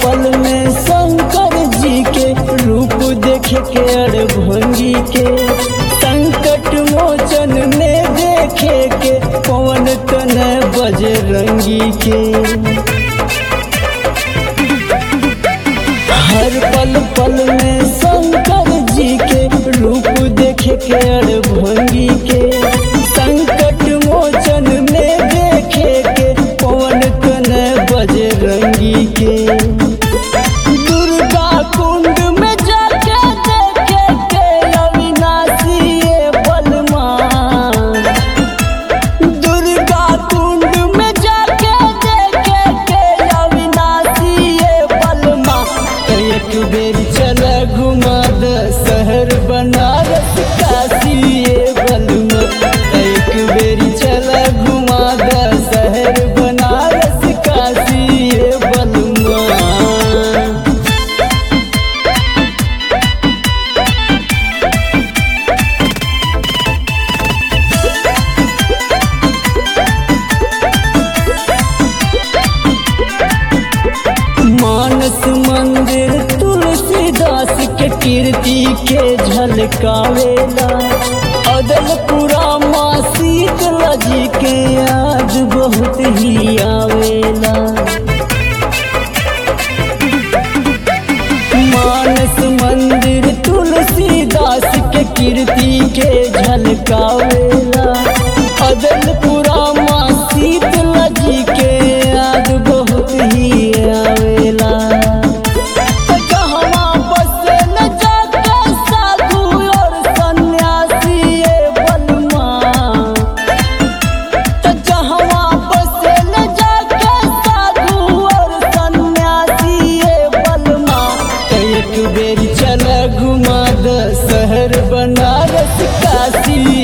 पल में शंकर जी के रूप देख के अड़भंगी के संकट मोचन में देखे के पवन तन बजरंगी के हर पल पल में शंकर जी के रूप देख के अड़भंगी के संकट मोचन में देखे के पवन तन बजरंगी के दुर्गा कुंड में जाके देखे के अविनाशी ये बलमा दुर्गा कुंड में जाके देखे के अविनाशी ये बलमा एक बेर चल घुमा द शहर बनारस काशी ये बलमा एक बेर चल घुमा द शहर बनारस काशी ये बलमा मानस मंदिर तुलसीदास के कीर्ति के झलकावेला अदलपुरा माँ शीतला जी के याद बहुत ही आवेला मानस मंदिर तुलसीदास के कीर्ति के झलकावेला अदलपुरा माँ शीतला जी के याद बहुत ही आवेला कहवा बसे न जाके साधु और सन्यासी ये बलमा त जहवा बसे न जाके साधु और सन्यासी ये बलमा त एक बेर चल घुमा द शहर बनारस काशी